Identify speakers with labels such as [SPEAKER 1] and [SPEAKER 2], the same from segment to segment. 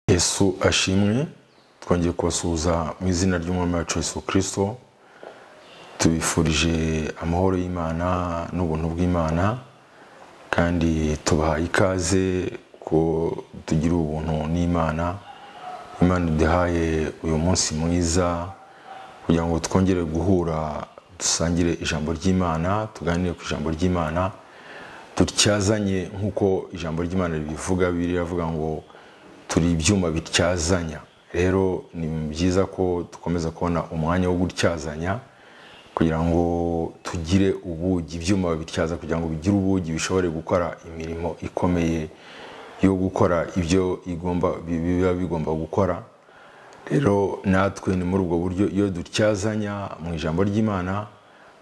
[SPEAKER 1] yesu ashimwe twongeye kubasuhuza mu izina ry'umwami wacu yesu kirisito tubifurije amahoro y'imana n'ubuntu bw'imana kandi tubaha ikaze ko tugira ubuntu n'imana imana iduhaye uyu munsi mwiza kugira ngo twongere guhura dusangire ijambo ry'imana tuganire ku ijambo ry'imana tutyazanye nk'uko ijambo ry'imana ribivuga biriya avuga ngo turi ibyuma bityazanya rero ni byiza ko dukomeza kubona umwanya wo gutyazanya kugira ngo tugire ubugi ibyuma babityaza kugira ngo bigire ubugi bishobore gukora imirimo ikomeye yo gukora ibyo igomba biba bigomba gukora rero natwe ni muri ubwo buryo iyo dutyazanya mu ijambo ry'imana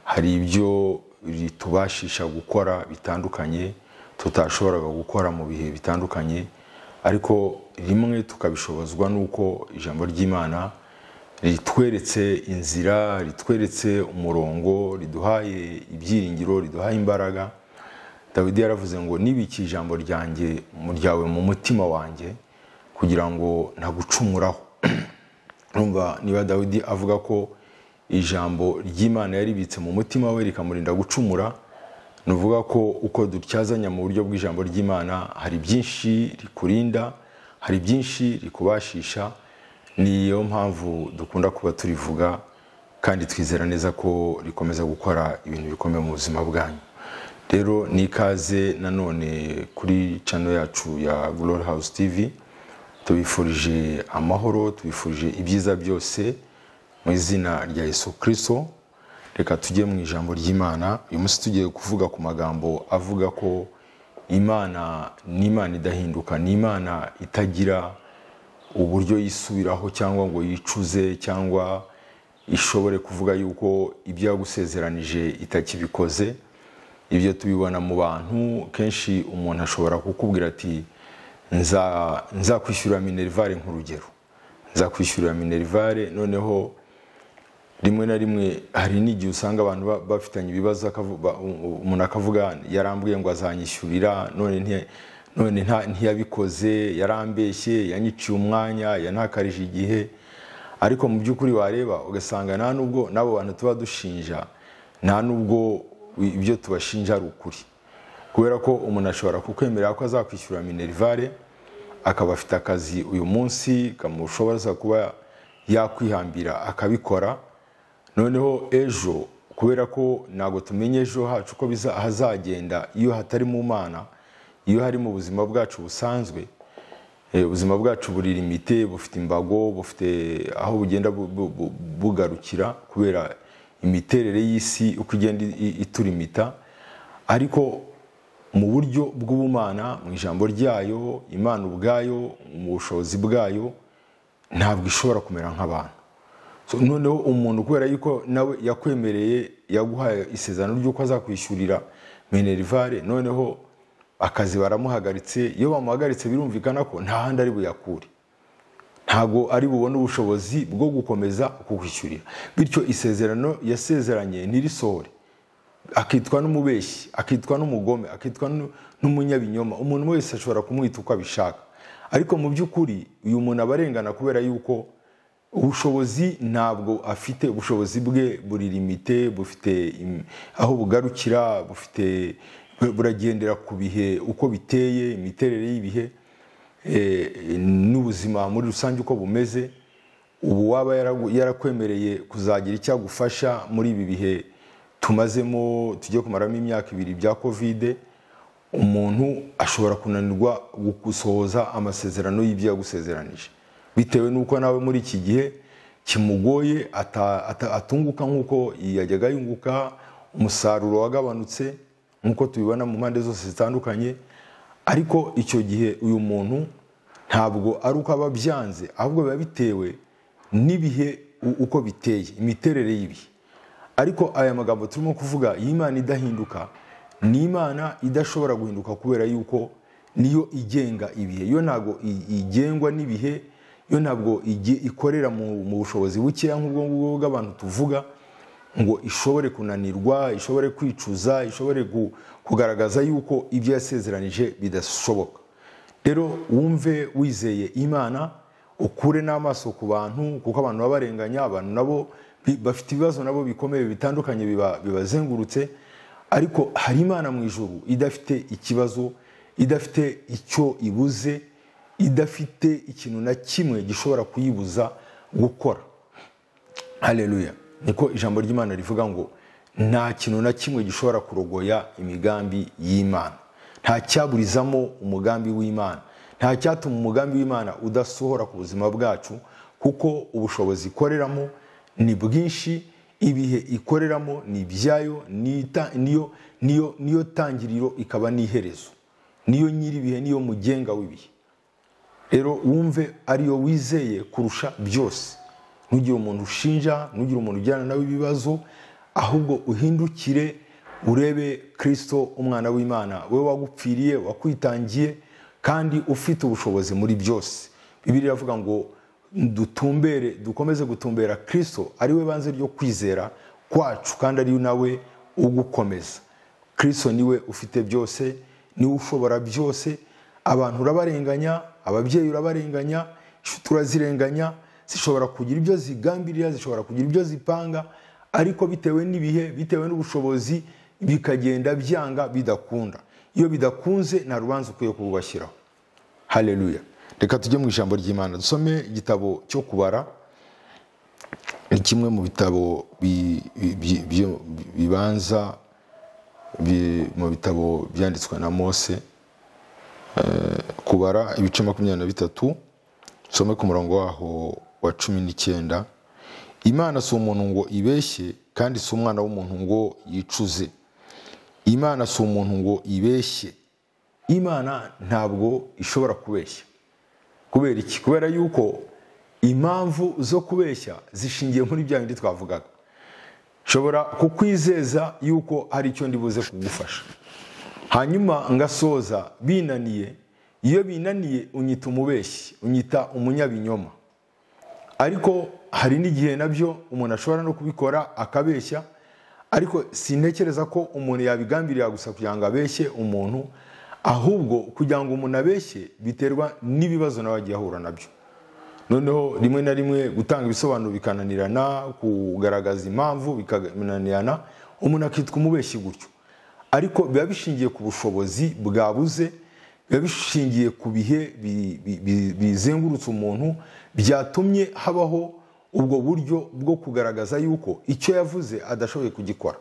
[SPEAKER 1] hari ibyo ritubashisha gukora bitandukanye tutashoboraga gukora mu bihe bitandukanye ariko rimwe tukabishobozwa n'uko ijambo ry'imana ritweretse inzira ritweretse umurongo riduhaye ibyiringiro riduhaye imbaraga dawidi yaravuze ngo nibiki ijambo ryanjye muryawe mu mutima wanjye kugira ngo ntagucumuraho urumva niba dawidi avuga ko ijambo ry'imana yaribitse mu mutima we rikamurinda gucumura ni uvuga ko uko dutyazanya mu buryo bw'ijambo ry'imana hari byinshi rikurinda hari byinshi rikubashisha niyo mpamvu dukunda kuba turivuga kandi twizera neza ko rikomeza gukora ibintu bikomeye mu buzima bwanyu rero ni ikaze nanone kuri cano yacu ya Glory House TV tubifurije amahoro tubifurije ibyiza byose mu izina rya Yesu Kristo reka tujye mu ijambo ry'imana uyu munsi tugiye kuvuga ku magambo avuga ko imana ni imana idahinduka ni imana itagira uburyo yisubiraho cyangwa ngo yicuze cyangwa ishobore kuvuga yuko ibyo yagusezeranije itakibikoze ibyo tubibona mu bantu kenshi umuntu ashobora kukubwira ati nzakwishyurira minerivare nk'urugero nzakwishyurira minerivare noneho rimwe na rimwe hari n'igihe usanga abantu bafitanye ibibazo umuntu akavuga yarambwiye ngo azanyishyurira none ntiyabikoze yarambeshye yanyiciye umwanya yanakarije igihe ariko mu by'ukuri wareba ugasanga nta nubwo n'abo bantu tuba dushinja nta nubwo ibyo tubashinja ari ukuri kubera ko umuntu ashobora kukwemerera ko azakwishyura minerivare akaba afite akazi uyu munsi kamushoboza kuba yakwihambira akabikora noneho ejo kubera ko ntabwo tumenya ejo hacu uko hazagenda iyo hatari mu mana iyo hari mu buzima bwacu busanzwe ubuzima bwacu buri limite bufite imbago bufite aho bugenda bugarukira kubera imiterere y'isi uko igenda iturimita ariko mu buryo bw'ubumana mu ijambo ryayo imana ubwayo mu bushobozi bwayo ntabwo ishobora kumera nk'abantu noneho umuntu kubera yuko nawe yakwemereye yaguhaye isezerano ry'uko azakwishyurira minerivare noneho akazi baramuhagaritse iyo bamuhagaritse birumvikana ko nta handi ari buyakure ntabwo ari bubone ubushobozi bwo gukomeza kukwishyurira bityo isezerano yasezeranye ntirisohore akitwa n'umubeshyi akitwa n'umugome akitwa n'umunyabinyoma umuntu wese ashobora kumwita uko abishaka ariko mu by'ukuri uyu muntu aba arengana kubera yuko ubushobozi ntabwo afite ubushobozi bwe buri limite bufite aho bugarukira bufite buragendera ku bihe uko biteye imiterere y'ibihe n'ubuzima muri rusange uko bumeze ubu waba yarakwemereye kuzagira icyo agufasha muri ibi bihe tumazemo tujye kumaramo imyaka ibiri bya kovide umuntu ashobora kunanirwa gusohoza amasezerano y'ibyo yagusezeranije bitewe n'uko nawe muri iki gihe kimugoye atunguka nk'uko yajyaga yunguka umusaruro wagabanutse nk'uko tubibona mu mpande zose zitandukanye ariko icyo gihe uyu muntu ntabwo ari uko aba abyanze ahubwo biba bitewe n'ibihe uko biteye imiterere y'ibihe ariko aya magambo turimo kuvuga iyi Imana idahinduka ni imana idashobora guhinduka kubera yuko niyo igenga ibihe yo ntabwo igengwa n'ibihe yo ntabwo ikorera mu bushobozi bukeya nk'ubwo ngubwo bw'abantu tuvuga ngo ishobore kunanirwa ishobore kwicuza ishobore kugaragaza yuko ibyo yasezeranije bidashoboka rero wumve wizeye imana ukure n'amaso ku bantu kuko abantu baba barenganya abantu nabo bi- bafite ibibazo nabo bikomeye bitandukanye biba- bibazengurutse ariko hari imana mu ijuru idafite ikibazo idafite icyo ibuze idafite ikintu na kimwe gishobora kuyibuza gukora haleluya niko ijambo ry'imana rivuga ngo nta kintu na kimwe gishobora kurogoya imigambi y'imana nta cyaburizamo umugambi w'imana nta cyatuma umugambi w'imana udasohora ku buzima bwacu kuko ubushobozi ikoreramo ni bwinshi ibihe ikoreramo ni ibyayo nita- niyo- niyo niyo tangiriro ikaba n'iherezo niyo nyiri ibihe niyo mugenga w'ibihe rero wumve ariyo wizeye kurusha byose ntugire umuntu ushinja ntugire umuntu ujyana nawe ibibazo ahubwo uhindukire urebe kirisito umwana w'imana we wagupfiriye wakwitangiye kandi ufite ubushobozi muri byose bibiri iravuga ngo dutumbere dukomeze gutumbera kirisito ari we banze ryo kwizera kwacu kandi ari nawe ugukomeza kirisito niwe ufite byose niwe ushobora byose abantu urabarenganya ababyeyi urabarenganya inshuti urazirenganya zishobora kugira ibyo zigambirira zishobora kugira ibyo zipanga ariko bitewe n'ibihe bitewe n'ubushobozi bikagenda byanga bidakunda iyo bidakunze nta rubanza ukwiye kurwashyiraho haleluya reka tujye mu ijambo ry'imana dusome igitabo cyo kubara ni kimwe mu bitabo bi- bi- bi- byo- bibanza bi- mu bitabo byanditswe na mose kubara ibice makumyabiri na bitatu usome ku murongo waho wa cumi n'icyenda imana si umuntu ngo ibeshye kandi si umwana w'umuntu ngo yicuze imana si umuntu ngo ibeshye imana ntabwo ishobora kubeshya kubera iki kubera yuko impamvu zo kubeshya zishingiye muri bya bindi twavugaga nshobora kukwizeza yuko hari icyo ndibuze kugufasha hanyuma ngasoza binaniye iyo binaniye unyita umubeshyi unyita umunyabinyoma ariko hari n'igihe nabyo umuntu ashobora no kubikora akabeshya ariko sintekereza ko umuntu yabigambirira gusa kugira ngo abeshye umuntu ahubwo kugira ngo umuntu abeshye biterwa n'ibibazo nawe agiye ahura nabyo noneho rimwe na rimwe gutanga ibisobanuro bikananirana kugaragaza impamvu bikananirana umuntu akitwa umubeshyi gutyo ariko biba bishingiye ku bushobozi bwabuze biba bishingiye ku bihe bi- bi- bi- bizengurutse umuntu byatumye habaho ubwo buryo bwo kugaragaza yuko icyo yavuze adashoboye kugikora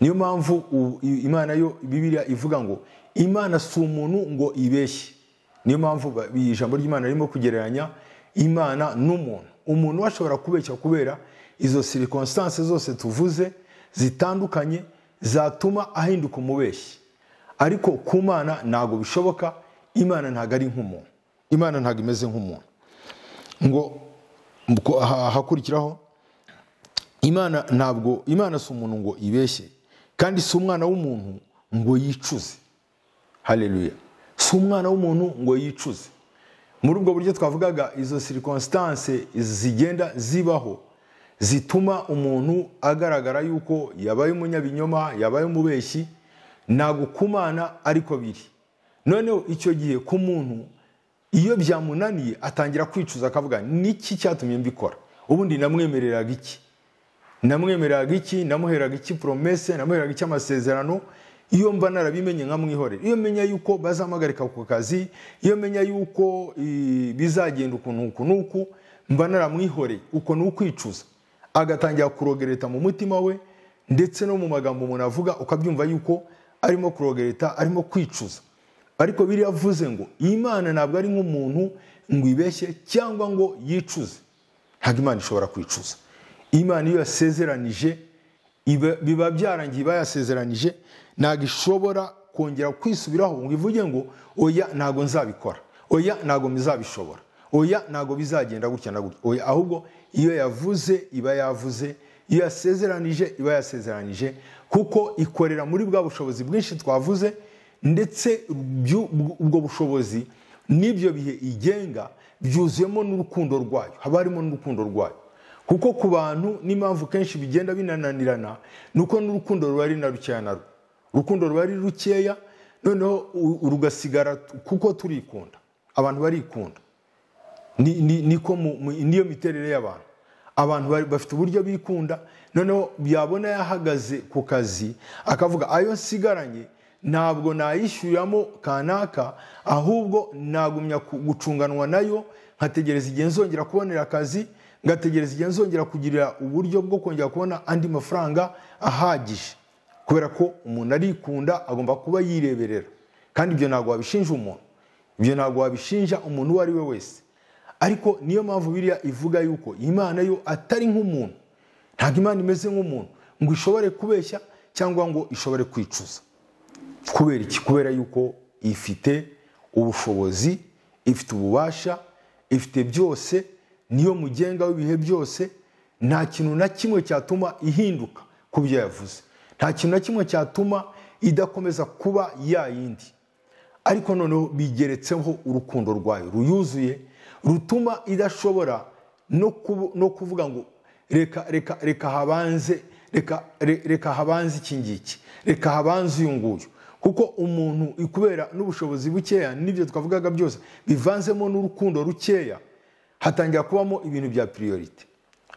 [SPEAKER 1] niyo mpamvu u- i- imana yo bibiliya ivuga ngo imana si umuntu ngo ibeshye niyo mpamvu ba- ijambo ry'imana ririmo kugereranya imana n'umuntu umuntu we ashobora kubeshya kubera izo sirikonsitanse zose tuvuze zitandukanye zatuma ahinduka umubeshyi ariko ku mana ntabwo bishoboka imana ntabwo ari nk'umuntu imana ntabwo imeze nk'umuntu ngo ko- ha- hakurikiraho imana ntabwo imana si umuntu ngo ibeshye kandi si umwana w'umuntu ngo yicuze haleluya si umwana w'umuntu ngo yicuze muri ubwo buryo twavugaga izo sirikonsitanse zigenda zibaho zituma umuntu agaragara yuko yabaye umunyabinyoma yabaye umubeshyi ntabwo ku mana ariko biri noneho icyo gihe ku muntu iyo byamunaniye atangira kwicuza akavuga niki cyatumye mbikora ubundi namwemereraga iki namwemeraga iki namuheraga iki poromese namuheraga iki amasezerano iyo mba narabimenye nkamwihorera iyo menya yuko bazamuhagarika ku kazi iyo menya yuko eh, bizagenda ukuntu uku n'uku mba naramwihoreye uko ni ukwicuza agatangira kurogereta mu mutima we ndetse no mu magambo umuntu avuga ukabyumva yuko arimo kurogereta arimo kwicuza ariko biriya avuze ngo imana ntabwo ari nk'umuntu ngo ibeshye cyangwa ngo yicuze ntabwo imana ishobora kwicuza imana iyo yasezeranije iba- biba byarangiye iba yasezeranije ntabwo ishobora kongera kwisubiraho ngo ivuge ngo oya ntabwo nzabikora oya ntabwo bizabishobora oya ntabwo bizagenda gutya na gutya oya ahubwo iyo yavuze iba yavuze iyo yasezeranije iba yasezeranije kuko ikorera muri bwa bushobozi bwinshi twavuze ndetse byu- bw- ubwo bushobozi n'ibyo bihe igenga byuzuyemo n'urukundo rwayo haba harimo n'urukundo rwayo kuko ku bantu n'impamvu kenshi bigenda binananirana ni uko n'urukundo ruba ari na rukeya na rwo urukundo ruba ari rukeya noneho u- rugasigara t- kuko turikunda abantu barikunda ni- ni- niko mu- mu- niyo miterere y'abantu abantu bari- bafite uburyo bikunda noneho yabona yahagaze ku kazi akavuga ayo nsigaranye ntabwo nayishyuriramo kanaka ahubwo nagumya ku- gucunganwa nayo nkategereza igihe nzongera kubonera akazi ngategereza igihe nzongera kugirira uburyo bwo kongera kubona andi mafaranga ahagije kubera ko umuntu arikunda agomba kuba yireberera kandi ibyo ntabwo wabishinja umuntu ibyo ntabwo wabishinja umuntu uwo ari we wese ariko niyo mpamvu biriya ivuga yuko imana yo atari nk'umuntu ntabwo imana imeze nk'umuntu ngo ishobore kubeshya cyangwa ngo ishobore kwicuza kubera iki kubera yuko ifite ubushobozi ifite ububasha ifite byose niyo mugenga w'ibihe byose nta kintu na kimwe cyatuma ihinduka ku byo yavuze nta kintu na kimwe cyatuma idakomeza kuba ya yindi ariko noneho bigeretseho urukundo rwayo ruyuzuye rutuma idashobora no kubu- no kuvuga ngo reka reka reka habanze reka re- reka habanze iki ngiki reka habanze uyu nguyu kuko umuntu kubera n'ubushobozi bukeya n'ibyo twavugaga byose bivanzemo n'urukundo rukeya hatangira kubamo ibintu bya piriyorite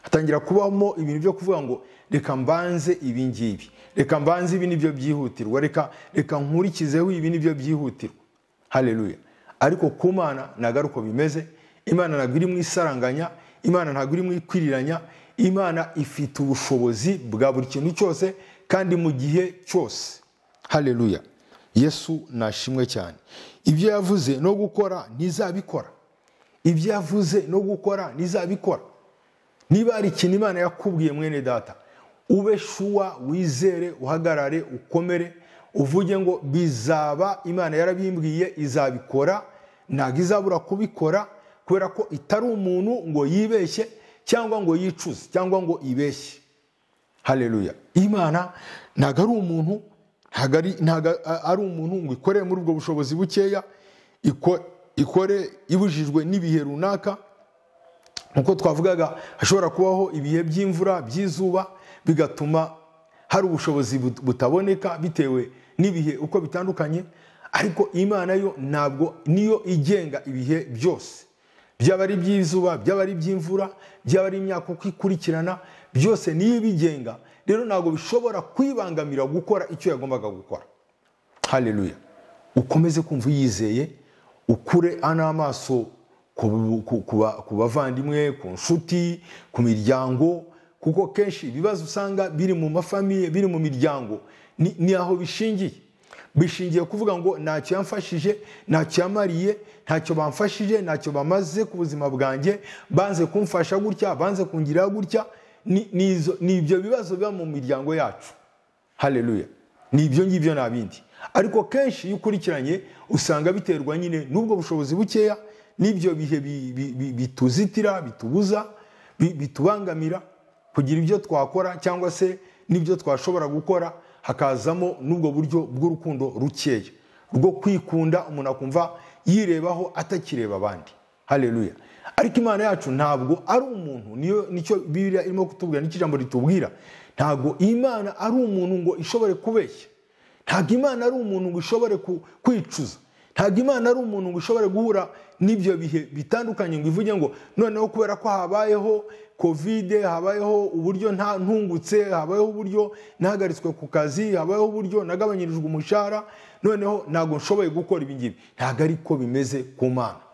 [SPEAKER 1] hatangira kubamo ibintu byo kuvuga ngo reka mbanze ibi ngibi reka mbanze ibi nibyo byihutirwa reka reka nkurikizeho ibi nibyo byihutirwa haleluya ariko ku mana ntabwo ari uko bimeze imana ntabwo iri mu isaranganya imana ntabwo iri mu ikwiriranya imana ifite ubushobozi bwa buri kintu cyose kandi mu gihe cyose haleluya yesu nashimwe cyane ibyo yavuze no gukora ntizabikora ibyo yavuze no gukora ntizabikora niba hari ikintu imana yakubwiye mwene data ube shuwa wizere uhagarare ukomere uvuge ngo bizaba imana yarabimbwiye izabikora ntabwo izabura kubikora kubera ko itari umuntu ngo yibeshye cyangwa ngo yicuze cyangwa ngo ibeshye haleluya imana ntabwo ari umuntu ntabwo ari ntabwo a- ari umuntu ngo ikore muri ubwo bushobozi bukeya iko- ikore ibujijwe n'ibihe runaka nk'uko twavugaga hashobora kubaho ibihe by'imvura by'izuba bigatuma hari ubushobozi but- butaboneka bitewe n'ibihe uko bitandukanye ariko imana yo ntabwo niyo igenga ibihe byose byaba ari iby'izuba byaba ari iby'imvura byaba ari imyaka uko ikurikirana byose niyo ibigenga rero ntabwo bishobora kwibangamira gukora icyo yagombaga gukora haleluya ukomeze kumva yizeye ukure n'amaso ku bu- ku- ku ba- ku bavandimwe ku nshuti ku miryango kuko kenshi ibibazo usanga biri mu mafamiye biri mu miryango ni, ni aho bishingiye bishingiye kuvuga ngo ntacyo yamfashije ntacyo yamariye ntacyo bamfashije ntacyo bamaze ku buzima bwanjye banze kumfasha gutya banze kungirira gutya ni, ni, izo- ni ibyo bibazo biba mu miryango yacu haleluya ni ibyo ngibyo nta bindi ariko kenshi iyo ukurikiranye usanga biterwa nyine n'ubwo bushobozi bukeya n'ibyo bihe bi- bi- bi- bituzitira bitubuza bi- bitubangamira kugira ibyo twakora cyangwa se n'ibyo twashobora gukora hakazamo n'ubwo buryo bw'urukundo rukeya rwo kwikunda umuntu akumva yirebaho atakireba abandi haleluya ariko imana yacu ntabwo ari umuntu niyo nicyo bibiriya irimo kutubwira nicyo ijambo ritubwira ntabwo imana ari umuntu ngo ishobore kubeshya ntabwo imana ari umuntu ngo ishobore ku- kwicuza ntabwo imana ari umuntu ngo ishobore guhura n'ibyo bihe bitandukanye ngo ivuge ngo noneho kubera ko habayeho kovide habayeho uburyo nta ntungutse habayeho uburyo nahagaritswe ku kazi habayeho uburyo nagabanyirijwe umushahara noneho ntabwo nshoboye gukora ibi ngibi ntabwo ariko bimeze ku mana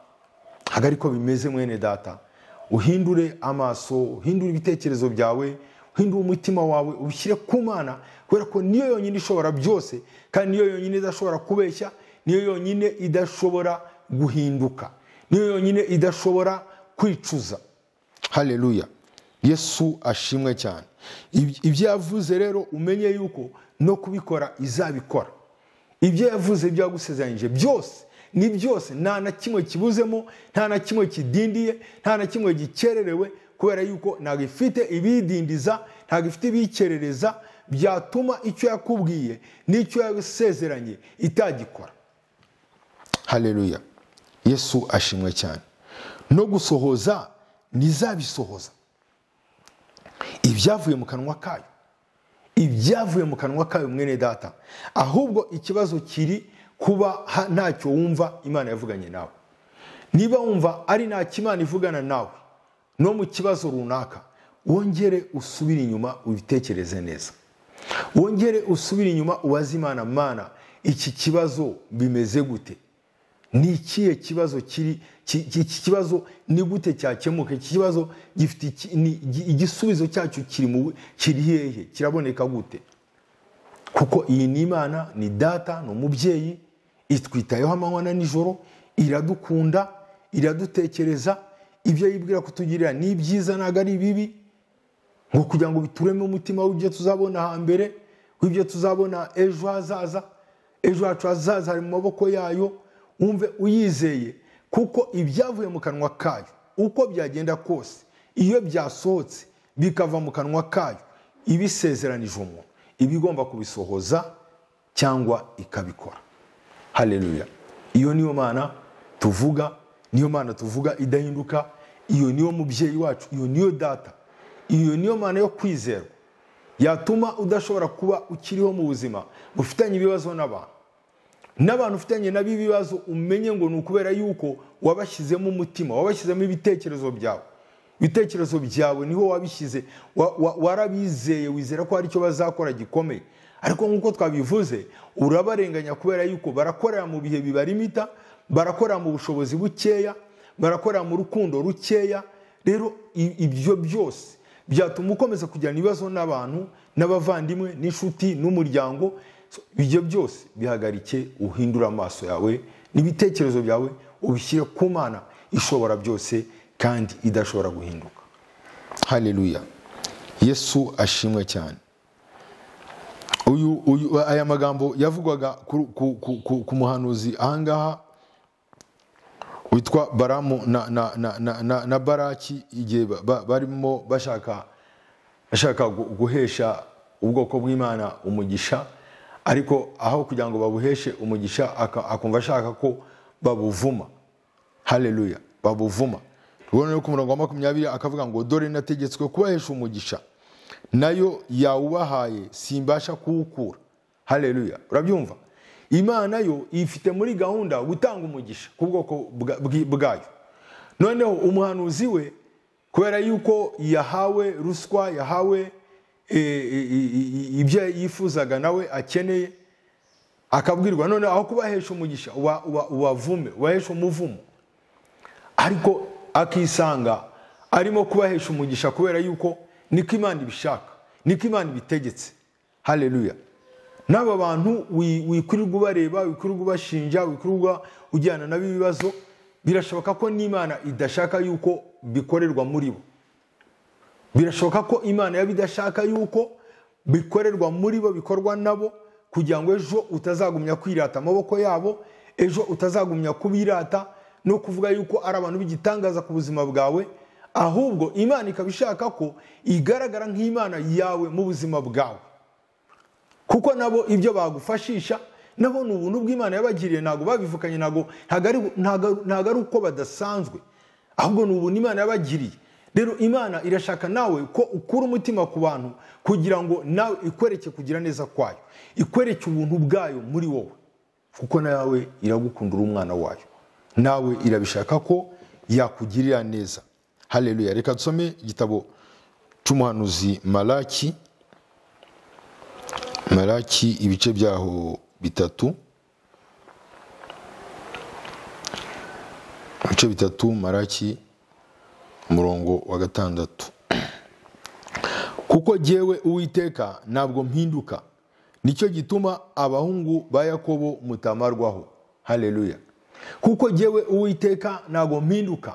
[SPEAKER 1] ntabwo ariko bimeze mwene data uhindure amaso uhindure ibitekerezo byawe uhindure umutima wawe ubishyire ku mana kubera ko niyo yonyine ishobora byose kandi niyo yonyine idashobora kubeshya niyo yonyine idashobora guhinduka niyo yonyine idashobora kwicuza haleluya yesu ashimwe cyane Iby- ibyo yavuze rero umenye yuko no kubikora izabikora ibyo yavuze ibyo yagusezeranyije byose ni byose nta na kimwe kibuzemo nta na kimwe kidindiye nta na kimwe gikererewe kubera yuko ntabwo ifite ibidindiza ntabwo ifite ibikerereza byatuma icyo yakubwiye n'icyo yasezeranye itagikora haleluya yesu ashimwe cyane no gusohoza ntizabisohoza ibyavuye mu kanwa kayo ibyavuye mu kanwa kayo mwene data ahubwo ikibazo kiri kuba ha- ntacyo wumva imana yavuganye nawe niba wumva ari nta kimana ivugana nawe no mu kibazo runaka wongere usubire inyuma ubitekereze neza wongere usubire inyuma ubaze imana mana iki kibazo bimeze gute ni ikihe kibazo kiri ki- ki- iki kibazo ni gute cyakemuka iki kibazo gifite iki- ni- igi- igisubizo cyacyo kiri mu kiri hehe kiraboneka gute kuko iyi ni imana ni data ni umubyeyi itwitayeho amanywa na nijoro iradukunda iradutekereza ibyo yibwira kutugirira ni ibyiza ntabwo ari bibi ngo kugira ngo bituremo umutima w'ibyo tuzabona hambere w'ibyo tuzabona ejo hazaza ejo hacu hazaza hari mu maboko yayo wumve uyizeye kuko ibyavuye mu kanwa kayo uko byagenda kose iyo byasohotse bikava mu kanwa kayo iba isezeranije umuntu iba igomba kubisohoza cyangwa ikabikora haleluya iyo niyo mana tuvuga niyo mana tuvuga idahinduka iyo niyo mubyeyi wacu iyo niyo data iyo niyo mana yo kwizerwa yatuma udashobora kuba ukiriho mu buzima bufitanye ibibazo n'abantu n'abantu ufitanye nabo ibibazo umenye ngo ni ukubera yuko wabashyizemo umutima wabashyizemo ibitekerezo byawe ibitekerezo byawe niho wabishyize wa- wa- warabizeye wizera ko hari icyo bazakora gikomeye ariko nk'uko twabivuze urabarenganya kubera yuko barakorera mu bihe bibarimita barakorera mu bushobozi bukeya barakorera mu rukundo rukeya rero i- ibyo byose byatuma ukomeza kugirana ibibazo n'abantu n'abavandimwe n'inshuti n'umuryango So, ibyo byose bihagarike uhindure amaso yawe n'ibitekerezo byawe ubishyire ku mana ishobora byose kandi idashobora guhinduka haleluya yesu ashimwe cyane uyu, uyu, aya magambo yavugwaga ku, ku, ku, ku, ku muhanuzi ahangaha witwa baramu na, na, na, na, na, na baraki igihe ba- ba- barimo bashaka ashaka gu- guhesha ubwoko bw'imana umugisha ariko aho kugira ngo babuheshe umugisha aka- akumva ashaka ko babuvuma haleluya babuvuma rubona ko umurongo wa makumyabiri akavuga ngo dore nategetswe kubahesha umugisha nayo yawubahaye simbasha kuwukura haleluya urabyumva imana yo ifite muri gahunda gutanga umugisha ku bwoko bwa- bwi- bwayo noneho umuhanuzi we kubera yuko yahawe ruswa yahawe eh, i- i- i- ibyo yifuzaga nawe akeneye akabwirwa none aho kubahesha umugisha uba- uba- ubavume ubahesha umuvumo ariko akisanga arimo kubahesha umugisha kubera yuko niko imana ibishaka niko imana ibitegetse haleluya n'aba bantu wi- wikwirirwa ubareba wikwirirwa ubashinja wikwirirwa ujyana nabo ibibazo birashoboka ko n'imana idashaka yuko bikorerwa muri bo birashoboka ko imana yaba idashaka yuko bikorerwa muri bo bikorwa nabo kugira ngo ejo utazagumya kwirata amaboko yabo ejo utazagumya kubirata no kuvuga yuko ari abantu b'igitangaza ku buzima bwawe ahubwo imana ikaba ishaka ko igaragara nk'imana yawe mu buzima bwawe kuko nabo ibyo bagufashisha nabo ni ubuntu bw'imana yabagiriye ntabwo babivukanye ntabwo ntabwo ari- ntabwo- ntabwo ari uko badasanzwe ahubwo ni ubuntu imana yabagiriye rero imana irashaka nawe ko ukura umutima ku bantu kugira ngo nawe ikwereke kugira neza kwayo ikwereke ubuntu bwayo muri wowe kuko nawe iragukunda uri umwana wayo nawe irabishaka ko yakugirira neza haleluya reka dusome igitabo cy'umuhanuzi malaki malaki ibice byaho bitatu ibice bitatu malaki umurongo wa gatandatu kuko jyewe uwiteka ntabwo mpinduka nicyo gituma abahungu ba yakobo mutamarwaho haleluya kuko jyewe uwiteka ntabwo mpinduka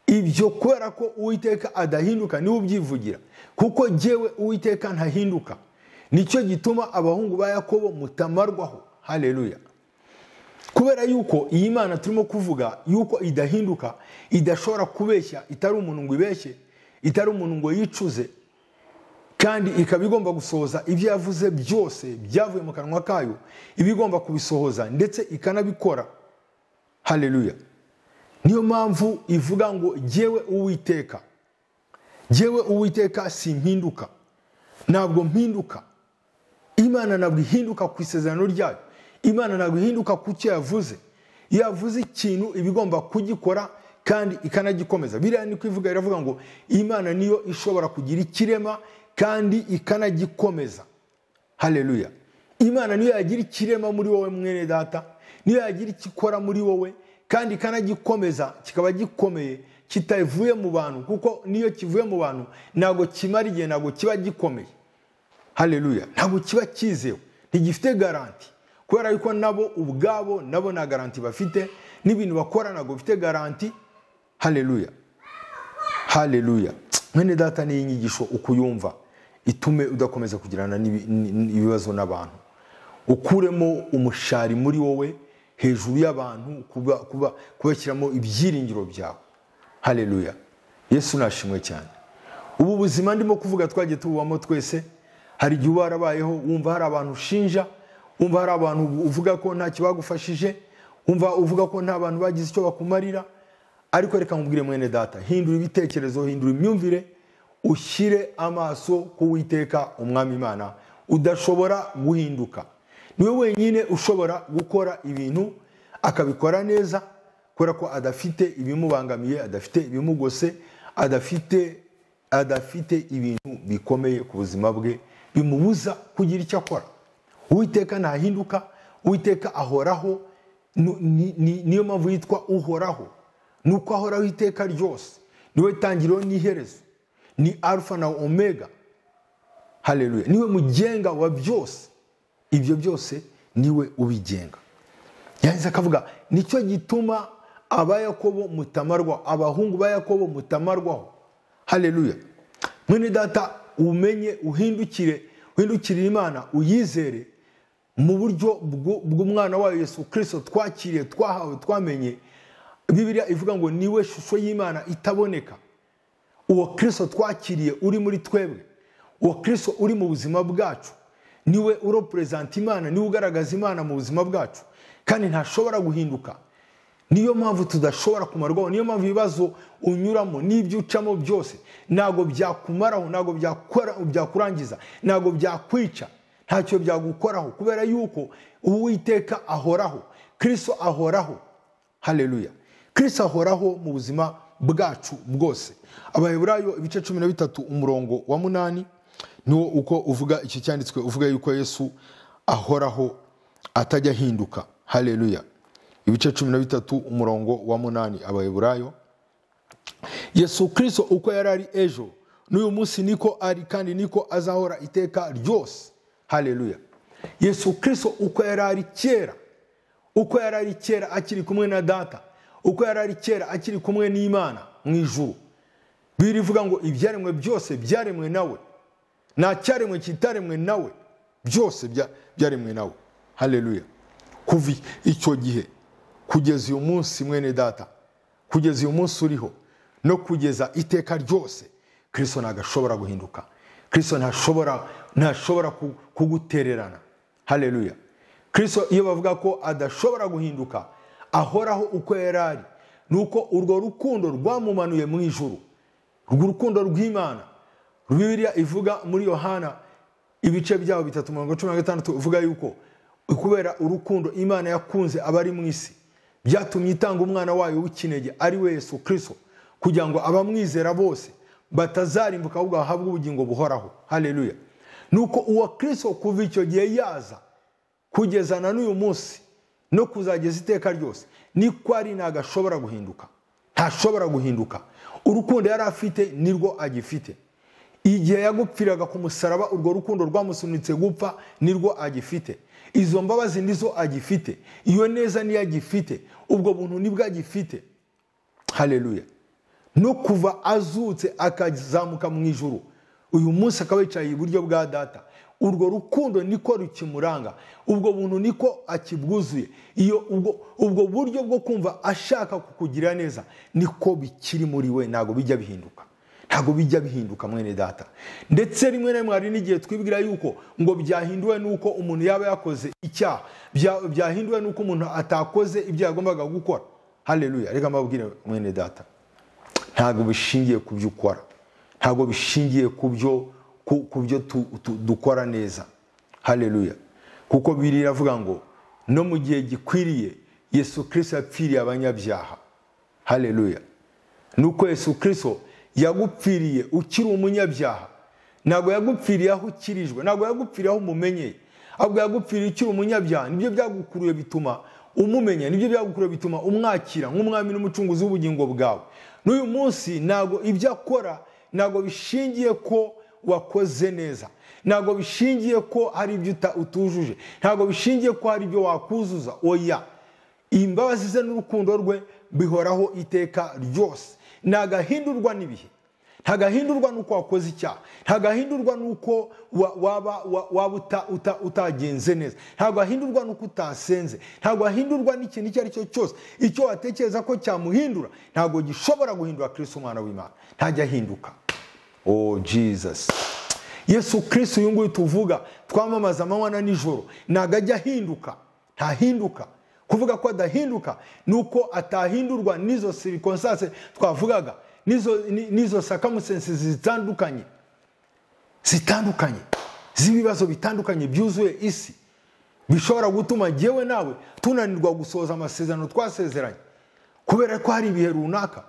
[SPEAKER 1] ibyo kubera ko uwiteka adahinduka niwe ubyivugira kuko jyewe uwiteka ntahinduka nicyo gituma abahungu ba yakobo mutamarwaho haleluya kubera yuko iyi mana turimo kuvuga yuko idahinduka idashobora kubeshya itari umuntu ngo ibeshye itari umuntu ngo yicuze kandi ikaba igomba gusohoza ibyo yavuze byose byavuye mu kanwa kayo iba igomba kubisohoza ndetse ikanabikora haleluya niyo mpamvu ivuga ngo jyewe uwiteka jyewe uwiteka simpinduka ntabwo mpinduka imana ntabwo ihinduka ku isezerano ryayo imana ntabwo ihinduka ku cyo yavuze yavuze ikintu iba igomba kugikora kandi ikanagikomeza biriya ni kwivuga iravuga ngo imana niyo ishobora kugira ikirema kandi ikanagikomeza hareruya imana niyo yagira ikirema muri wowe mwene data niyo yagira ikikora muri wowe kandi ikanagikomeza kikaba gikomeye kitavuye mu bantu kuko niyo kivuye mu bantu ntabwo kimara igihe ntabwo kiba gikomeye hareruya ntabwo kiba cyizewe ntigifite garanti kubera yuko nabo ubwabo nabo nta garanti bafite n'ibintu bakora ntabwo bifite garanti hareruya hareruya mwene data n'iyi nyigisho ukuyumva itume udakomeza kugirana ibibazo n'abantu ukuremo umushari muri wowe hejuru y'abantu kubashyiramo ibyiringiro byawe hareruya yesu nashimwe cyane ubu buzima ndimo kuvuga twagiye tububamo twese hari igihe uba warabayeho wumva hari abantu ushinja wumva hari abantu uvuga ko ntacyo bagufashije wumva uvuga ko nta bantu bagize icyo bakumarira ariko reka nkubwire mwene data hindura ibitekerezo hindura imyumvire ushyire amaso ku witeka umwami imana udashobora guhinduka niwe wenyine ushobora gukora ibintu akabikora neza kubera ko adafite ibimubangamiye adafite ibimugose adafite adafite ibintu bikomeye ku buzima bwe bimubuza kugira icyo akora uwiteka ntahinduka uwiteka ahoraho niyo mpamvu yitwa uhoraho ni uko ahoraho iteka ryose niwe tangiriro n'iherezo ni alfa na omega hareruye niwe mugenga wa byose ibyo byose niwe ubigenga yahise akavuga nicyo gituma abayakobo mutamarwaho abahungu ba yakobo mutamarwaho hareruye mwene data umenye uhindukire uhindukirire imana uyizere mu buryo bw'umwana wayo yesu kirisito twakiriye twahawe twamenye bibiriya ivuga ngo niwe shusho y'imana itaboneka uwo kirisito twakiriye uri muri twebwe uwo kirisito uri mu buzima bwacu niwe uroperezanta imana niwe ugaragaza imana mu buzima bwacu kandi ntashobora guhinduka niyo mpamvu tudashobora kumarwaho niyo mpamvu ibibazo unyuramo n'ibyo ucamo byose ntabwo byakumaraho ntabwo byakurangiza ntabwo byakwica ntacyo byagukoraho kubera yuko uwiteka ahoraho kirisito ahoraho hareruya kirisito ahoraho mu buzima bwacu bwose abaheburayo ibice cumi na bitatu umurongo wa munani niwo uko uvuga icyo cyanditswe uvuga yuko yesu ahoraho atajya ahinduka hareruya ibice cumi na bitatu umurongo wa munani abaheburayo yesu kirisito uko yari ari ejo n'uyu munsi niko ari kandi niko azahora iteka ryose hareruya yesu kirisito uko yari ari kera uko yari ari kera akiri kumwe na data uko yari ari kera akiri kumwe n'imana mu ijuru birivuga ngo ibyaremwe byose byaremwe nawe nta cyaremwe kitaremwe nawe byose byaremwe nawe hareruya kuva icyo gihe kugeza uyu munsi mwene data kugeza uyu munsi uriho no kugeza iteka ryose kirisito ntabwo ashobora guhinduka kirisito ntashobora kugutererana hareruya kirisito iyo bavuga ko adashobora guhinduka ahoraho uko yari ari ni uko urwo rukundo rwamumanuye mu ijuru urwo rukundo rw'imana bibiriya ivuga muri yohana ibice byabo bitatu mirongo cumi na gatandatu ivuga yuko kubera urukundo imana yakunze abari mu isi byatumye itanga umwana wayo w'ikinege ari we Yesu kirisito kugira ngo abamwizera bose batazarimbuka ahubwo bahabwe ubugingo buhoraho hareruya ni uko uwa kirisito kuva icyo gihe yaza kugeza na n'uyu munsi no kuzageza iteka ryose niko ari ntabwo ashobora guhinduka ntashobora guhinduka urukundo yari afite nirwo agifite igihe yagupfiraga ku musaraba urwo rukundo rwamusunitse gupfa nirwo agifite izo mbabazi nizo agifite iyo neza niyo agifite ubwo buntu nibwo agifite hareruya no kuva azutse akazamuka mu ijuru uyu munsi akaba yicaye iburyo bwa data urwo rukundo niko rukimuranga ubwo buntu niko akibwuzuye iyo ubwo buryo bwo kumva ashaka kukugira neza niko bikiri muri we ntabwo bijya bihinduka ntabwo bijya bihinduka mwene data ndetse rimwe na rimwe hari n'igihe twibwira yuko ngo byahinduwe n'uko umuntu yaba yakoze icyaha byahinduwe n'uko umuntu atakoze ibyo yagombaga gukora hareruya reka mbabwire mwene data ntabwo bishingiye ku byo ukora ntabwo bishingiye ku byo dukora neza hareruya kuko biri iravuga ngo no mu gihe gikwiriye yesu kirisito yapfiriye abanyabyaha hareruya ni uko yesu kirisito yagupfiriye ukiri umunyabyaha ntabwo yagupfiriye aho ukirijwe ntabwo yagupfiriye aho umumenyeye ahubwo yagupfiriye ukiri umunyabyaha nibyo byagukuruye bituma umumenya nibyo byagukuruye bituma umwakira nk'umwami n'umucunguzi w'ubugingo bwawe n'uyu munsi ntabwo ibyo akora ntabwo bishingiye ko wakoze neza ntabwo bishingiye ko hari ibyo utujuje ntabwo bishingiye ko hari ibyo wakuzuza oya imbabazi ze n'urukundo rwe bihoraho iteka ryose ntagahindurwa n'ibihe ntagahindurwa n'uko wakoze icyaha ntagahindurwa n'uko waba waba utagenze neza ntabwo ahindurwa n'uko utasenze ntabwo ahindurwa n'ikintu icyo ari cyo cyose icyo watekereza ko cyamuhindura ntabwo gishobora guhindura kirisito umwana w'imana ntajya ahinduka oh jesus yesu kirisito uyu nguyu tuvuga twamamaza amanywa na nijoro ntabwo ajya ahinduka ntahinduka kuvuga ko adahinduka ni uko atahindurwa n'izo sirikonsase twavugaga n'izo sakamusensi zitandukanye zitandukanye z'ibibazo bitandukanye byuzuye isi bishobora gutuma ngewe nawe tunanirwa gusohoza amasezerano twasezeranye kubera ko hari ibihe runaka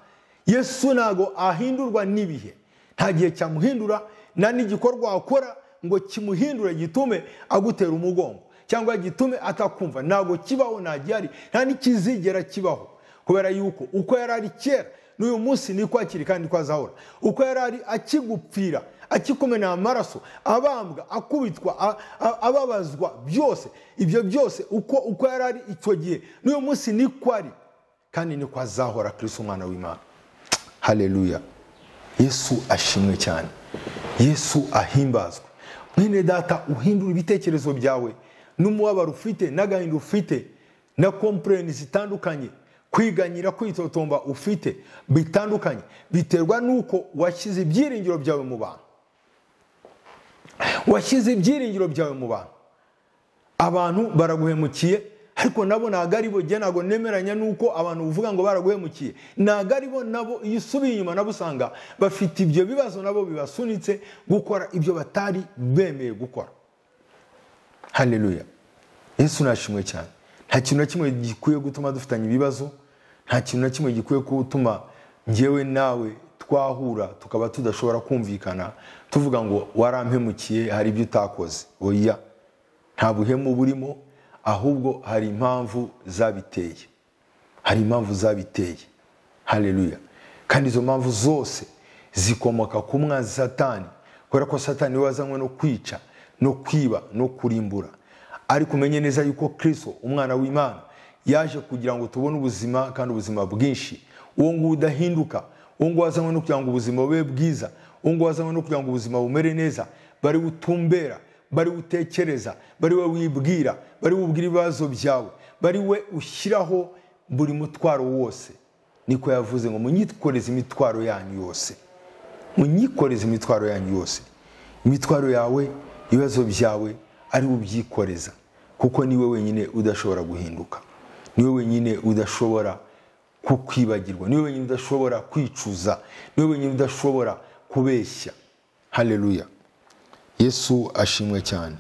[SPEAKER 1] yesu ntabwo ahindurwa n'ibihe nta gihe cyamuhindura nta n'igikorwa wakora ngo kimuhindure gitume agutera umugongo cyangwa gitume atakumva ntabwo kibaho nta gihari nta n'ikizigera kibaho kubera yuko uko yari ari kera n'uyu munsi niko akiri kandi ko azahora uko yari ari akigupfira akikumena amaraso abambwa akubitwa ababazwa byose ibyo byose uko uko yari ari icyo gihe n'uyu munsi niko ari kandi niko azahora kirisito umwana w'imana hareruya yesu ashimwe cyane yesu ahimbazwe mwene data uhindura ibitekerezo byawe n'umubabaro ufite n'agahinda ufite na kompureni zitandukanye kwiganyira kwitotomba ufite bitandukanye biterwa n'uko washyize ibyiringiro byawe mu bantu washyize ibyiringiro byawe mu bantu abantu baraguhemukiye ariko nabo ntabwo ari bo igihe ntabwo nemeranya n'uko abantu uvuga ngo baraguhemukiye ntabwo ari bo nabo iyo usubiye inyuma nabo usanga bafite ibyo bibazo nabo bibasunitse gukora ibyo batari bemeye gukora hareruya yesu nashimwe cyane nta kintu na kimwe gikwiye gutuma dufitanye ibibazo nta kintu na kimwe gikwiye gutuma ngewe nawe twahura tukaba tudashobora kumvikana tuvuga ngo warampemukiye hari ibyo utakoze oya nta buhemu burimo ahubwo hari impamvu zabiteye hari impamvu zabiteye hareruya kandi izo mpamvu zose zikomoka ku mwanzi satani kubera ko satani wazanywe no kwica no kwiba no kurimbura ariko umenye neza yuko kirisito umwana w'imana yaje kugira ngo tubone ubuzima kandi ubuzima bwinshi uwo nguwo udahinduka uwo nguwo wazanywe no kugira ngo ubuzima bube bwiza uwo nguwo wazanywe no kugira ngo ubuzima bumere neza bari butumbera bari utekereza bari we wibwira bari wubwira ibibazo byawe bari we ushyiraho buri mutwaro wose niko yavuze ngo munyikoreze imitwaro yanyu yose munyikoreze imitwaro yanyu yose imitwaro yawe ibibazo byawe ari ubyikoreza kuko niwe wenyine udashobora guhinduka niwe wenyine udashobora kukwibagirwa niwe wenyine udashobora kwicuza niwe wenyine udashobora kubeshya hareruya yesu ashimwe cyane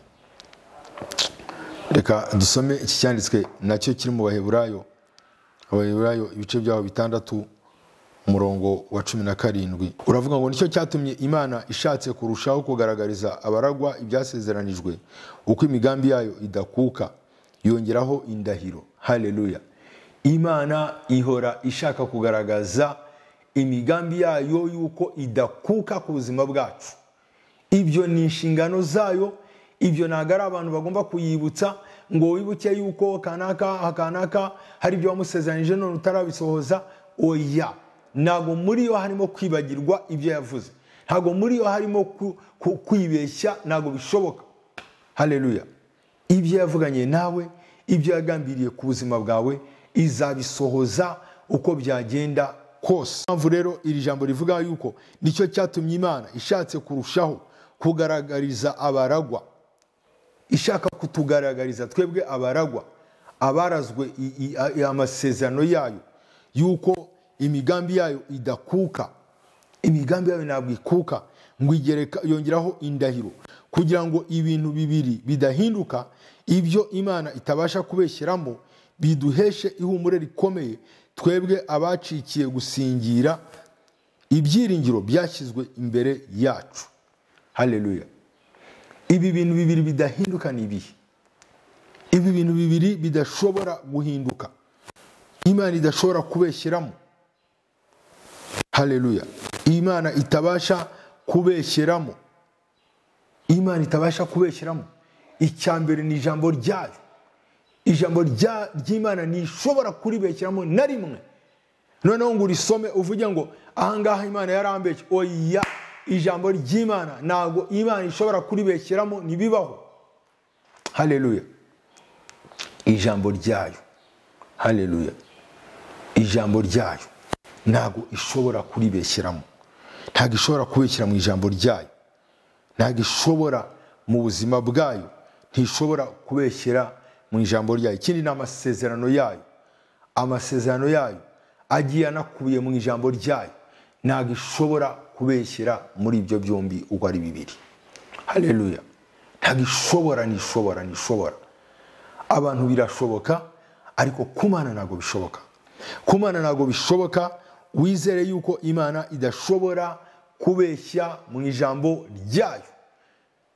[SPEAKER 1] reka dusome iki cyanditswe nacyo kiri mu baheburayo abaheburayo ibice byabo bitandatu umurongo wa cumi na karindwi uravuga ngo nicyo cyatumye imana ishatse kurushaho kugaragariza abaragwa ibyasezeranijwe uko imigambi yayo idakuka yongeraho indahiro hareruya imana ihora ishaka kugaragaza imigambi yayo y'uko idakuka ku buzima bwacu ibyo ni inshingano zayo ibyo ntabwo ari abantu bagomba kuyibutsa ngo wibuke yuko kanaka akanaka hari ibyo wamusezeranije none utarabisohoza oya ntabwo muri yo harimo kwibagirwa ibyo yavuze ntabwo muri yo harimo kwibeshya ntabwo bishoboka hareruya ibyo yavuganye nawe ibyo yagambiriye ku buzima bwawe izabisohoza uko byagenda kose mpamvu rero iri jambo rivuga yuko nicyo cyatumye imana ishatse kurushaho kugaragariza abaragwa ishaka kutugaragariza twebwe abaragwa abarazwe amasezerano yayo yuko imigambi yayo idakuka imigambi yayo ntabwo ikuka ngo yongeraho indahiro kugira ngo ibintu bibiri bidahinduka ibyo imana itabasha kubeshyeramo biduheshe ihumure rikomeye twebwe abacikiye gusingira ibyiringiro byashyizwe imbere yacu haleluya ibi bintu bibiri bidahinduka ni ibihe ibi bintu bibiri bidashobora guhinduka imana idashobora kubeshyeramo haleluya imana itabasha kubeshyeramo imana itabasha kubeshyeramo icya mbere ni ijambo ryayo ijambo ry'imana ntishobora kuribeshyiramo na rimwe noneho ngo urisome uvuge ngo ahangaha imana yarambeshye oya ijambo ry'imana ntabwo imana ishobora kuribeshyiramo ntibibaho haleluya ijambo ryayo haleluya ijambo ryayo ntabwo ishobora kuribeshyiramo ntabwo ishobora kubeshyira mu ijambo ryayo ntabwo ishobora mu buzima bwayo ntishobora kubeshyira mu ijambo ryayo ikindi ni amasezerano yayo amasezerano yayo agiye anakubiye mu ijambo ryayo ntabwo ishobora kubeshyira muri ibyo byombi uko ari bibiri haleluya ntabwo ishobora ntishobora ntishobora abantu birashoboka ariko kumana ntabwo bishoboka kumana ntabwo bishoboka wizere yuko imana idashobora kubeshya mu ijambo ryayo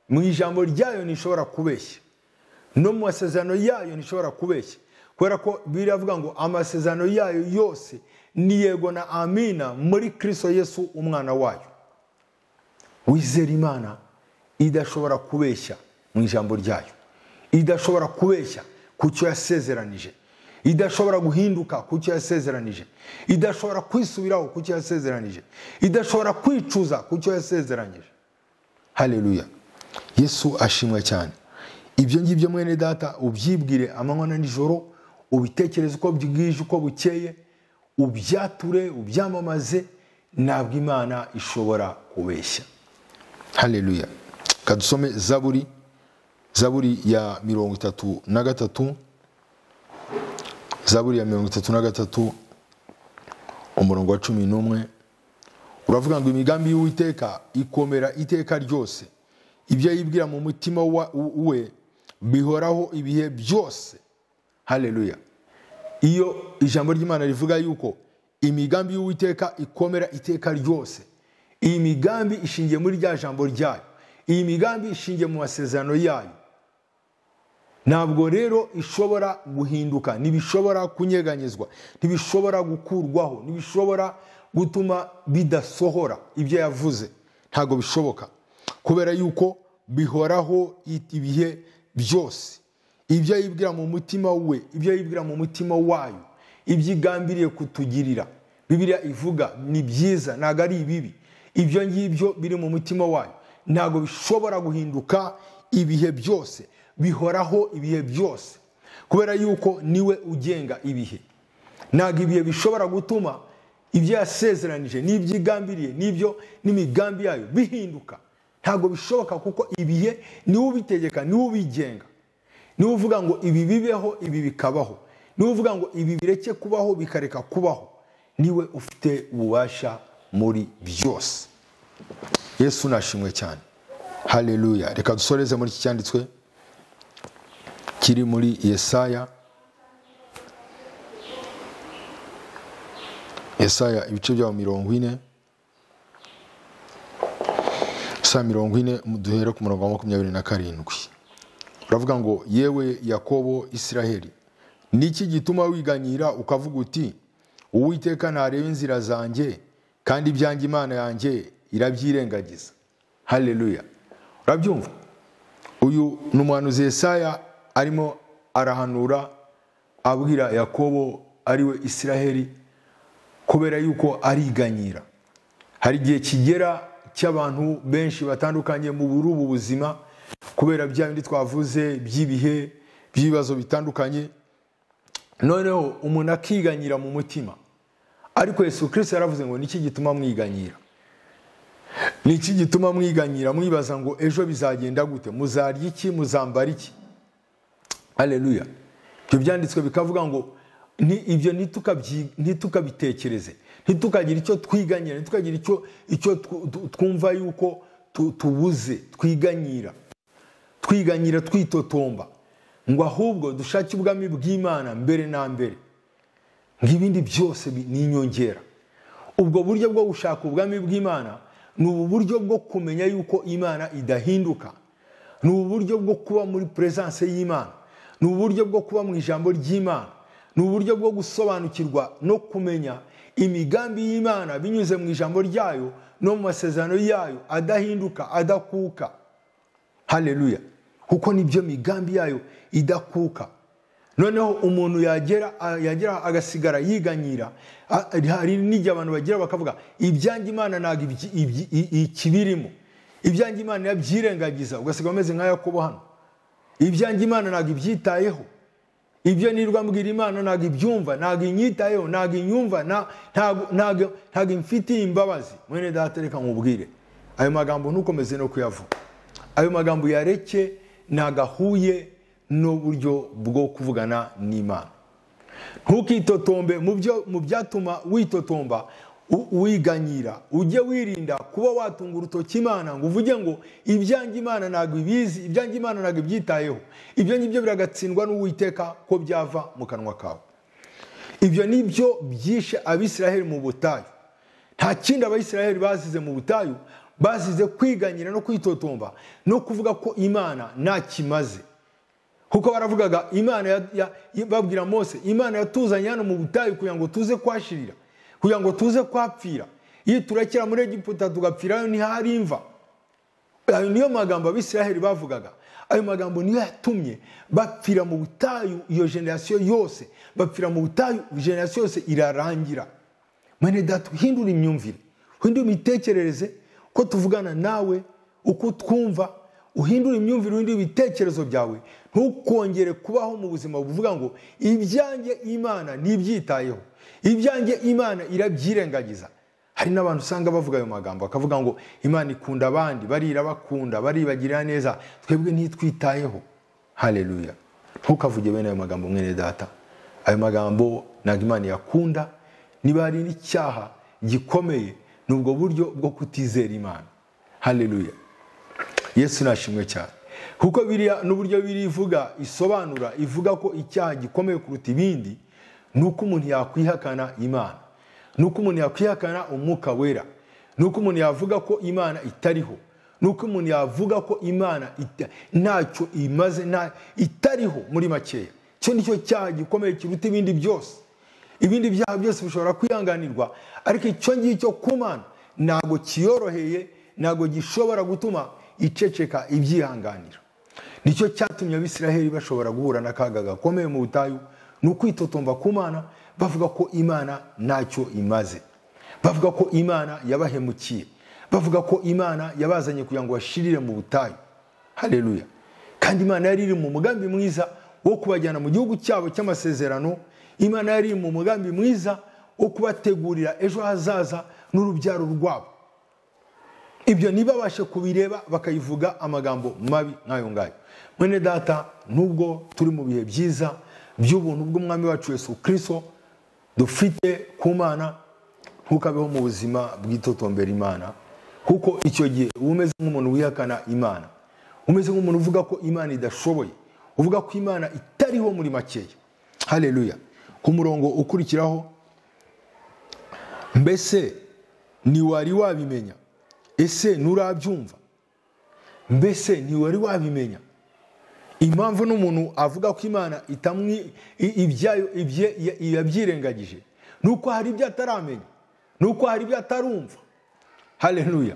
[SPEAKER 1] mu ijambo ryayo ntishobora kubeshya no mu masezerano yayo ntishobora kubeshya kubera ko biravuga ngo amasezerano yayo yose ni yego na amina muri kirisito yesu umwana wayo wizera imana idashobora kubeshya mu ijambo ryayo idashobora kubeshya ku cyo yasezeranije idashobora guhinduka ku cyo yasezeranije idashobora kwisubiraho ku cyo yasezeranije idashobora kwicuza ku cyo yasezeranyije haleluya yesu ashimwe cyane ibyo ngibyo mwene data ubyibwire amanywa na nijoro ubitekereze uko bwije uko bukeye ubyature ubyamamaze ntabwo imana ishobora kubeshya haleluya kadusome zaburi zaburi ya mirongo itatu na gatatu zaburi ya mirongo itatu na gatatu umurongo wa cumi n'umwe uravuga ngo imigambi y'uwiteka ikomera iteka ryose ibyo yibwira mu mutima we bihoraho ibihe byose haleluya iyo ijambo ry'imana rivuga yuko imigambi y'uwiteka ikomera iteka ryose iyi migambi ishingiye muri rya jambo ryayo iyi migambi ishingiye mu masezerano yayo ntabwo rero ishobora guhinduka ntibishobora kunyeganyezwa ntibishobora gukurwaho ntibishobora gutuma bidasohora ibyo yavuze ntabwo bishoboka kubera yuko bihoraho ibihe byose ibyo yibwira mu mutima we ibyo yibwira mu mutima wayo ibyo igambiriye kutugirira bibiriya ivuga ni byiza ntabwo ari ibibi ibyo ngibyo biri mu mutima wayo ntabwo bishobora guhinduka ibihe byose bihoraho ibihe byose kubera yuko niwe ugenga ibihe ntabwo ibihe bishobora gutuma ibyo yasezeranije n'ibyo igambiriye n'ibyo n'imigambi yayo bihinduka ntabwo bishoboka kuko ibihe niwe ubitegeka niwe ubigenga niwe uvuga ngo ibi bibeho ibi bikabaho niwe uvuga ngo ibi bireke kubaho bikareka kubaho niwe ufite ububasha muri byose yesu nashimwe cyane haleluya reka dusoreze muri iki cyanditswe kiri muri yesaya yesaya ibice byabo mirongo ine saa mirongo ine duhere ku murongo wa makumyabiri na karindwi uravuga ngo yewe yakobo isiraheli ni iki gituma wiganyira ukavuga uti uwiteka ntareba inzira zanjye kandi ibyanjye imana yanjye irabyirengagiza haleluya urabyumva uyu ni umuhanuzi yesaya arimo arahanura abwira yakobo ariwe isiraheli kubera yuko ariganyira hari igihe kigera cy'abantu benshi batandukanye mu buri ubu buzima kubera bya bindi twavuze by'ibihe by'ibibazo bitandukanye noneho umuntu akiganyira mu mutima ariko Yesu kirisita yaravuze ngo niki gituma mwiganyira niki gituma mwiganyira mwibaza ngo ejo bizagenda gute muzarya iki muzambara iki aleluya ibyo byanditswe bikavuga ngo ibyo ntitukabitekereze ntitukagire icyo twiganyira ntitukagire icyo twumva yuko tubuze twiganyira twiganyira twitotomba ngo ahubwo dushake ubwami bw'imana mbere na mbere ngo ibindi byose bi- ni inyongera ubwo buryo bwo gushaka ubwami bw'imana ni ubu buryo bwo kumenya yuko imana idahinduka ni ubu buryo bwo kuba muri peresanse y'imana ni ubu buryo bwo kuba mu ijambo ry'imana ni uburyo bwo gusobanukirwa no kumenya imigambi y'imana binyuze mu ijambo ryayo no mu masezerano yayo adahinduka adakuka haleluya kuko nibyo migambi yayo idakuka noneho umuntu yagera a- yagera agasigara yiganyira a- hari n'igihe abantu bagira bakavuga ibyanjye imana ntabwo ibyi- ibyi- i- ikibirimo ibyanjye imana yabyirengagiza ugasiga umeze nka yakobo hano ibyanjye imana ntabwo ibyitayeho ibyo nirwa mbwira imana ntabwo ibyumva ntabwo inyitayeho ntabwo inyumva na- ntabwo- ntabwo ntabwo imfitiye imbabazi mwene data reka nkubwire ayo magambo ntukomeze no kuyavuga ayo magambo yareke ntabwo ahuye n'uburyo bwo kuvugana n'imana ntukitotombe mu byo mu byatuma witotomba u- wiganyira ujye wirinda kuba watunga urutoki imana ngo uvuge ngo ibyanjye imana ntabwo ibizi ibyanjye imana ntabwo ibyitayeho ibyo ngibyo biragatsindwa n'uwiteka ko byava mu kanwa kawe ibyo ni byo byishe abisiraheli mu butayu nta kindi abayisiraheli bazize mu butayu bazize kwiganyira no kwitotomba no kuvuga ko imana nta kimaze kuko baravugaga imana ya- ya- ya- babwira mose imana yatuzanye hano mu butayu kugira ngo tuze kwashirira kugira ngo tuze kwapfira iyo turekera muri egiputa tugapfirayo ntihari imva ayo niyo magambo abisiraheli bavugaga ayo magambo niyo yatumye bapfira mu butayu iyo generasiyo yose bapfira mu butayu generasiyo yose irarangira mwene data uhindura imyumvire uhindura imitekerereze uko tuvugana nawe uko twumva uhindura imyumvire uhindura ibitekerezo byawe ntukongere kubaho mu buzima buvuga ngo ibyanjye imana ntibyitayeho ibyanjye imana irabyirengagiza hari n'abantu usanga bavuga ayo magambo bakavuga ngo imana ikunda abandi barira bakunda baribagirira neza twebwe ntitwitayeho haleluya ntukavuge bene ayo magambo mwene data ayo magambo ntabwo imana yakunda niba hari n'icyaha gikomeye ni ubwo buryo bwo kutizera imana haleluya yesu nashimwe cyane kuko biriya n'uburyo biri ivuga isobanura ivuga ko icyaha gikomeye kuruta ibindi ni uko umuntu yakwihakana imana ni uko umuntu yakwihakana umwuka wera ni uko umuntu yavuga ko imana itariho ni uko umuntu yavuga ko imana ita- ntacyo imaze nta- itariho muri makeya icyo ni cyo cyaha gikomeye kiruta ibindi byose ibindi byaha byose bishobora kwihanganirwa ariko icyo ngicyo ku mana ntabwo kiyoroheye ntabwo gishobora gutuma iceceka ibyihanganira nicyo cyatumye abisiraheli bashobora guhura n'akaga gakomeye mu butayu ni ukwitotomba ku mana bavuga ko imana ntacyo imaze bavuga ko imana yabahemukiye bavuga ko imana yabazanye kugira ngo bashirire mu butayu haleluya kandi imana yari iri mu mugambi mwiza wo kubajyana mu gihugu cyabo cy'amasezerano imana yari iri mu mugambi mwiza wo kubategurira ejo hazaza n'urubyaro rwabo ibyo ntibabashe kubireba bakayivuga amagambo mabi nk'ayo ngayo mwene data nubwo turi mu bihe byiza by'ubuntu bw'umwami wacu yesu kirisito dufite ku mana ntukabeho mu buzima bw'itotombera imana kuko icyo gihe uba umeze nk'umuntu wihakana imana umeze nk'umuntu uvuga ko imana idashoboye uvuga ko imana itariho muri makeya haleluya ku murongo ukurikiraho mbese ntiwari wabimenya ese nturabyumva mbese ntiwari wabimenya impamvu n'umuntu avuga ko imana itamwi i- ibyayo ibye- ya- yabyirengagije ni uko hari ibyo ataramenya ni uko hari ibyo atarumva haleluya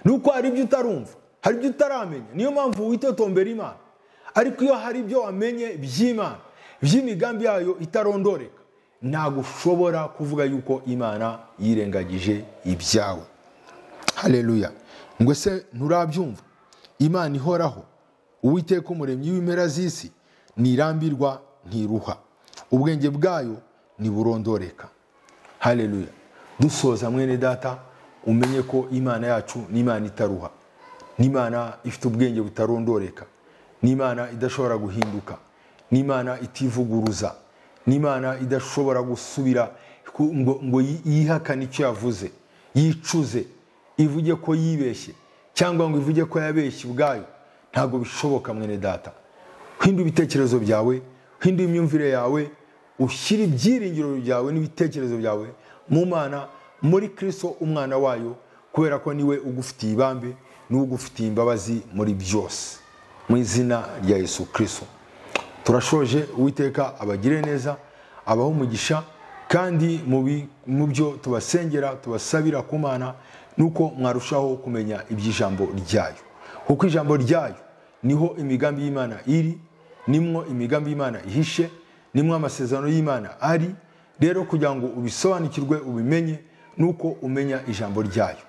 [SPEAKER 1] ni uko hari ibyo utarumva hari ibyo utaramenya niyo mpamvu witotombera imana ariko iyo hari ibyo wamenye by'imana by'imigambi yayo itarondoreka ntabwo ushobora kuvuga yuko imana yirengagije ibyawe haleluya ngo se nturabyumva imana ihoraho uwiteka umuremyi w'impera z'isi ntirambirwa ntiruha ubwenge bwayo ntiburondoreka haleluya dusoza mwene data umenye ko imana yacu n'imana itaruha n'imana ifite ubwenge butarondoreka n'imana idashobora guhinduka n'imana itivuguruza n'imana idashobora gusubira ku- ngo, ngo yi- yihakane icyo yavuze yicuze ivuge ko yibeshye cyangwa ngo ivuge ko yabeshye ubwayo ntabwo bishoboka mwene data hindura ibitekerezo byawe hindura imyumvire yawe ushyire ibyiringiro byawe n'ibitekerezo byawe mu mana muri kirisito umwana wayo kubera ko niwe ugufitiye ibambe niwe ugufitiye imbabazi muri byose mu izina rya yesu kirisito turashoje uwiteka abagire neza abaho umugisha kandi mu bi- mu byo tubasengera tubasabira ku mana ni uko mwarushaho kumenya iby'ijambo ryayo kuko ijambo ryayo niho imigambi y'imana iri nimwo imigambi y'imana ihishe nimwo amasezerano y'imana ari rero kugira ngo ubisobanukirwe ubimenye nuko umenya ijambo ryayo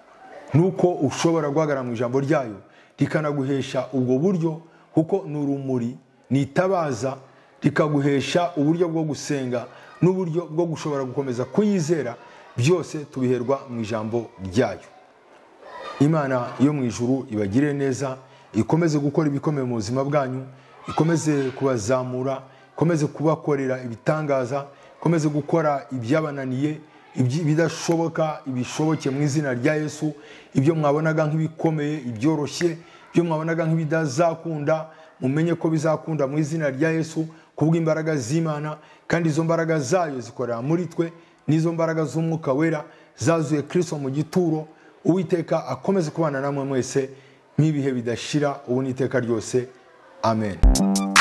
[SPEAKER 1] nuko ushobora guhagarara mu ijambo ryayo rikanaguhesha ubwo buryo kuko ni urumuri ni itabaza rikaguhesha uburyo bwo gusenga n'uburyo bwo gushobora gukomeza kuyizera byose tubiherwa mu ijambo ryayo imana yo mu ijuru ibagire neza ikomeze gukora ibikomeye mu buzima bwanyu ikomeze kubazamura ikomeze kubakorera ibitangaza ikomeze gukora ibyabananiye ibyi- ibidashoboka ibishoboke mu izina rya yesu ibyo mwabonaga nk'ibikomeye ibyoroshye ibyo mwabonaga nk'ibidazakunda mumenye ko bizakunda mu izina rya yesu kubw'imbaraga z'imana kandi izo mbaraga zayo zikorera muri twe n'izo mbaraga z'umwuka wera zazuye kirisito mu gituro uwiteka akomeze kubana namwe mwese nk'ibihe bidashira ubu n'iteka ryose amen